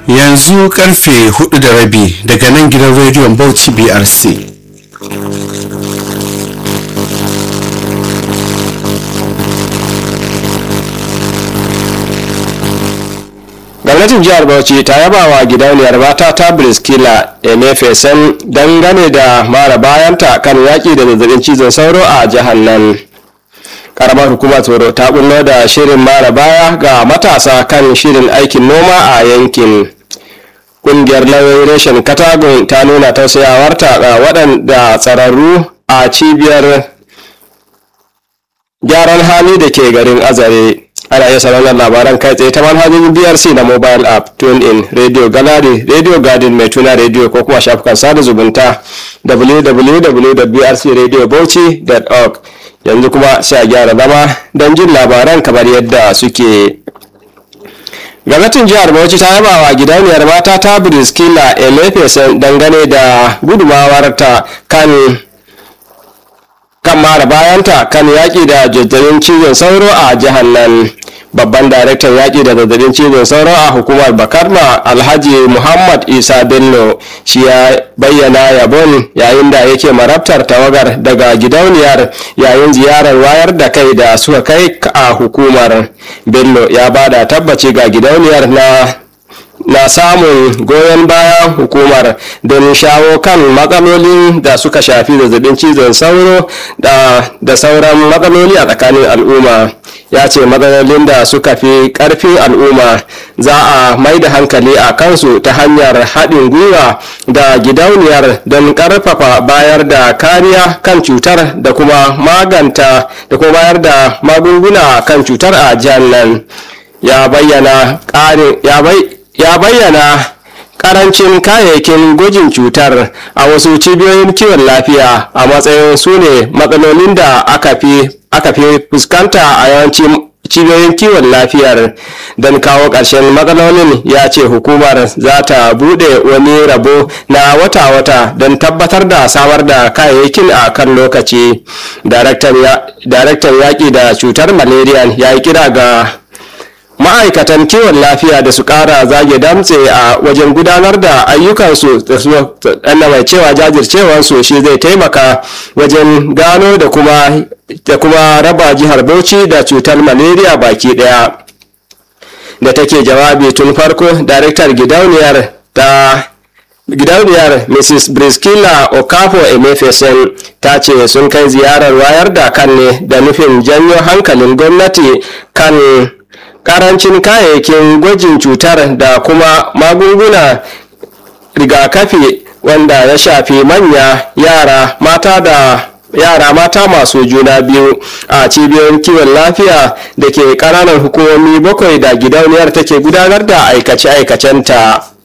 yanzu karfe hudu da rabi daga nan gidan rediyon bauchi brc gwamnatin jihar bauchi ta yaba wa gidauniyar mata ta briskila emefesen dangane da mara bayanta kan yaƙi da zazzabin cizon sauro a jihar nan karamar hukumar tsoro ta bullo da shirin mara baya ga matasa kan shirin aikin noma a yankin ƙungiyar lauyoyin reshen katagun ta nuna tausayawarta ga waɗanda tsararru a cibiyar gyaran hali da ke garin azare ana iya sauraron labaran kai tsaye ta manhajojin brc na mobile app tune in radio gallery radio garden mai tuna radio ko kuma shafukan sada zumunta www.brcradiobauchi.org yanzu kuma sai a gyara zama don jin labaran kamar yadda suke gwamnatin jihar bauchi ta yaba wa gidauniyar mata ta briskila elefesen dangane da gudumawarta kan kan mara bayanta kan yaƙi da zazzabin cizon sauro a jihar nan babban daraktan yaƙi da zazzabin cizon sauro a hukumar bakarma alhaji muhammad isa bello shi ya bayyana yabon yayin da yake marabtar tawagar daga gidauniyar yayin ziyarar wayar da kai da suka kai a hukumar bello ya bada tabbaci ga gidauniyar na na samun goyon bayan hukumar don shawo kan matsalolin da suka shafi zazzabin cizon sauro da, da sauran matsaloli a tsakanin al'umma ya ce matsalolin da suka fi karfin al'umma za a mai da hankali a kansu ta hanyar haɗin gwiwa da gidauniyar don ƙarfafa bayar da kariya kan cutar da kuma maganta da kuma bayar da magunguna kan cutar a jihar nan ya bayyana ƙarin ya bai ya bayyana karancin kayayyakin gwajin cutar a wasu cibiyoyin kiwon lafiya a matsayin su ne matsalolin da aka fi fuskanta a yawancin cibiyoyin kiwon lafiyar don kawo ƙarshen matsalolin ya ce hukumar za ta buɗe wani rabo na wata-wata don tabbatar da samar da kayayyakin a kan lokaci daraktan yaƙi da cutar malaria ya yi kira ga ma'aikatan kiwon lafiya da su kara zage damtse a wajen gudanar da ayyukansu da mai cewa jajircewarsu shi zai taimaka wajen gano da kuma da kuma raba jihar bauchi da cutar malaria baki daya da take jawabi tun farko daraktar gidauniyar ta gidauniyar mrs briskila okafo emefesen ta ce sun kai ziyarar wayar da kan ne da nufin janyo hankalin gwamnati kan karancin kayayyakin gwajin cutar da kuma magunguna rigakafi wanda ya shafi manya yara mata da yara mata masu juna biyu a cibiyoyin kiwon lafiya da ke ƙananan hukumomi bakwai da gidauniyar take gudanar da aikace-aikacenta.